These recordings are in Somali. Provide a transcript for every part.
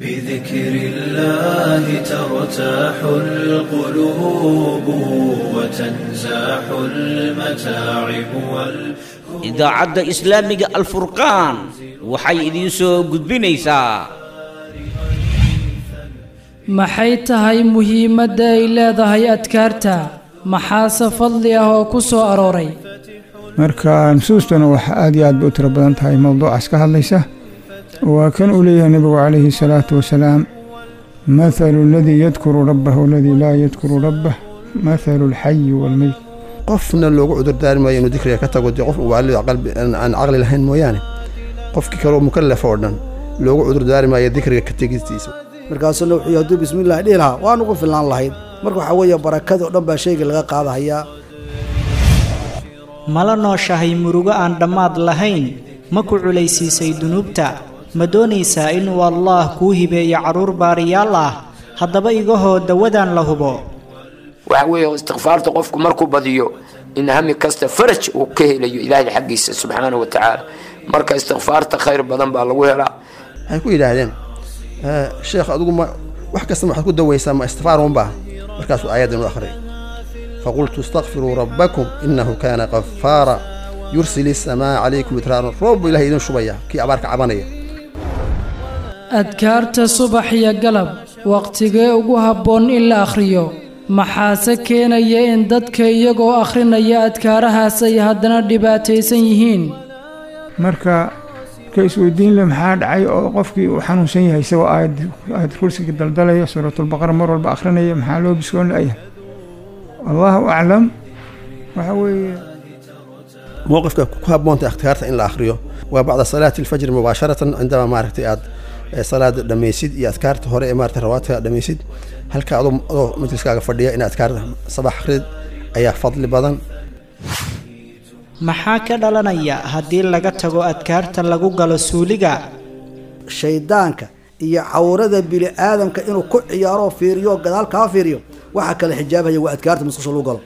بذكر الله ترتاح القلوب وتنزاح المتاعب وال idaacadda islaamiga alfurqaan waxay idiin soo gudbinaysaa maxay tahay muhiimadda ay leedahay adkaarta maxaase fadli ah oo ku soo arooray marka nusuustuna waxa aad iyo aad bay u tiro badan tahay mowduucaas ka hadlaysa waa kan uu leeyahay nebigu calayhi salaatu wasalaam mathalu aladii yadkuru rabbahu aladii laa yadkuru rabbah mathalu alxayi waalmeyt qofna loogu cudurdaari maayo inuu dikriga ka tago dee qof waalido aan caqli lahayn mooyaane qofkii kaleo mukallaf oo dhan loogu cudurdaari maayo dikriga ka tegistiisa markaasuna wuxuu hadduu bismillahi dhihi lahaa waan ugu filnaan lahayd marka waxaa weeye barakada oo dhan baa shayga laga qaadahayaa mala nooshahay murugo aan dhammaad lahayn ma ku culaysiisay dunuubta ma doonaysaa inuu allaah kuu hibeeyo carruur baariyaal ah haddaba igahoo dawadaan la hubo waxa weeye istikfaarta qofku markuu badiyo in hami kasta faraj uu ka helayo ilaahay xaggiisa subxaanahu wa tacaala marka istikfaarta khayr badan baa lagu helaa waxay ku yidhaahdeen sheekh adigu ma wax kasta waxaad ku dawaysaa ma istifaar unbaa markaasuu aayaddan u akhriyay faqultu istakfiruu rabbakum innahu kaana qafaara yursil isamaa calaykum itraaran roob buu ilahay idin shubaya kii abaarka cabanaya adkaarta subax iyo galab wakhtigee ugu habboon in la akhriyo maxaase keenaya in dadka iyagoo akhrinaya adkaarahaas ay haddana dhibaataysan yihiin marka ka isweydiin le maxaa dhacay oo qofkii uu xanuunsan yahay isagoo aayad aayad kursiga daldalaya suuratulbaqara mar walba akhrinaya maxaa loo biskoon la'yahay allahu aclam waxa weeye mowqifka ku habboonta ikhtiyaarta in la akhriyo waa bacda salaati alfajri mubaasharatan cindama maaragtay aad salaada dhammaysid iyo adkaarta hore ee maarata rawaadka dhammaysid halka adoo adoo majliskaaga fadhiya in adkaarta sabax akhrid ayaa fadli badan maxaa ka dhalanaya haddii laga tago adkaarta lagu galo suuliga shayddaanka iyo cawrada bini aadamka inuu ku ciyaaroo fiiriyo gadaal kaa fiiriyo waxaa kale xijaabhaya waa adkaarta musqusha lagu galo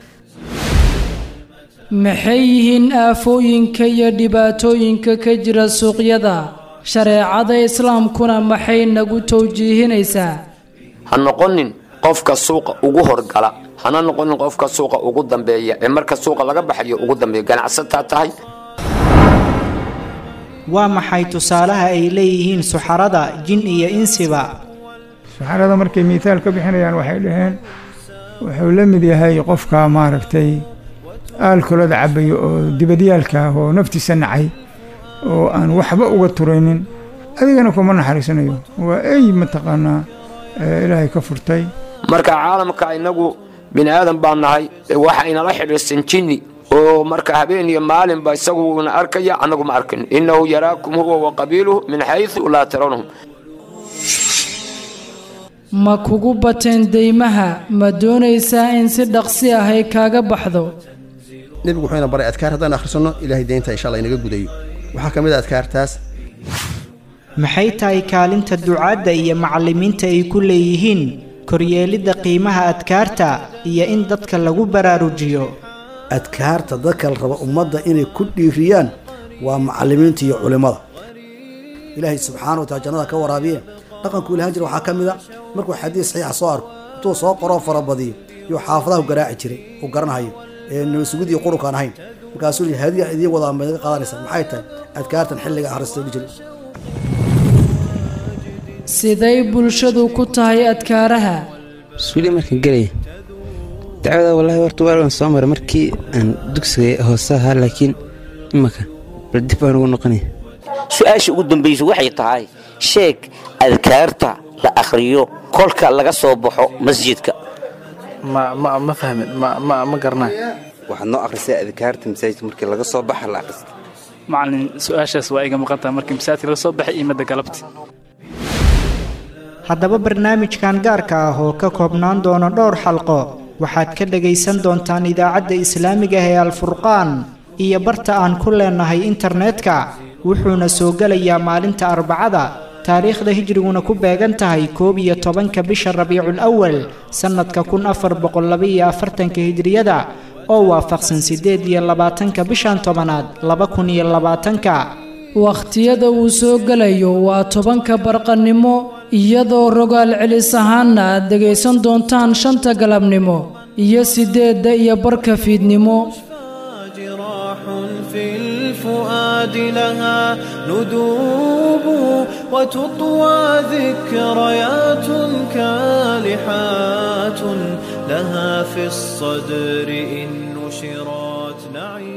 maxay yihiin aafooyinka iyo dhibaatooyinka ka jira suuqyada shareecada islaamkuna maxay nagu tawjiihinaysaa ha noqonin qofka suuqa ugu horgala hana noqonin qofka suuqa ugu dambeeya ee marka suuqa laga baxayo ugu dambeeya ganacsataa tahay waa maxay tusaalaha ay leeyihiin suxarada jin iyo insiba saxarada markay miitaal ka bixinayaan waxay dhaheen wuxuu la mid yahay qofka maaragtay aalkolada cabayo oo dibadyaalka ah oo naftiisa nacay oo aan waxba uga turaynin adigana kuma naxariisanayo waa ey mataqaanaa ilaahay ka furtay marka caalamka inagu bini aadan baan nahay waxa inala xidhiirsan jinni oo marka habeen iyo maalinba isaguna arkaya annagu ma arkin innahu yaraakum huwa wa qabiiluhu min xaysu laa tarawnahum ma kugu bateen deymaha ma doonaysaa in si dhaqsi ah ay kaaga baxdo nebigu wuxuuna baray adkaar haddaan akhrisanno ilaahay deynta insha allah inaga gudayo waxaa ka mid a adkaartaas maxay tahay kaalinta ducaadda iyo macallimiinta ay ku leeyihiin koryeelidda qiimaha adkaarta iyo in dadka lagu baraarujiyo adkaarta dadka la raba ummadda inay ku dhiiriyaan waa macallimiinta iyo culimmada ilaahay subxaana wa taala jannada ka waraabiye dhaqanku ilahan jira waxaa ka mid a markuu xadiis saxiixa soo arko intuu soo qoroo farabadiyo yuu xaafadaha u garaaci jiray uu garanahayo ee nabasugid iyo qurunkaan ahayn markaasuu yidhi hadiya idiin wadaa ma iga qaadanaysaa maxay tahay adkaartan xilliga akhristo dhihi jiray siday bulshadu ku tahay adkaaraha suuli markaan gelaya dacwada wallaahi horta waalan soo maray markii aan dugsiga hoose ahaa laakiin imaka bal dib baan ugu noqonaya su-aasha ugu dambaysa waxay tahay sheeg adkaarta la akhriyo kolka laga soo baxo masjidka ma ma ma fahmin ma ma ma garanay waxaad noo akhrisaa adkaarta masaajidka markii laga soo baxa la akhrista macalin su-aashaas waa iga maqan tahay markii masaajidka laga soo baxay iyo madda galabti haddaba barnaamijkan gaarka ah oo ka koobnaan doona dhowr xalqo waxaad ka dhagaysan doontaan idaacadda islaamiga ah ee alfurqaan iyo barta aan ku leenahay internetka wuxuuna soo gelayaa maalinta arbacada taariikhda hijriguna ku beegan tahay koob iyo tobanka bisha rabiicul awal sannadka kun afar boqollabaiyo afartanka hijriyada oo waafaqsan siddeed iyo labaatanka bishan tobanaad laba kun iyo labaatanka wakhtiyada uu soo gelayo waa tobanka barqannimo iyadoo rogaal celis ahaanna aad dhegaysan doontaan shanta galabnimo iyo siddeedda iyo barka fiidnimo جراح في الفؤاد لها ندوب وتطوى ذكريات كالحات لها في الصدر إن نشرات نعيم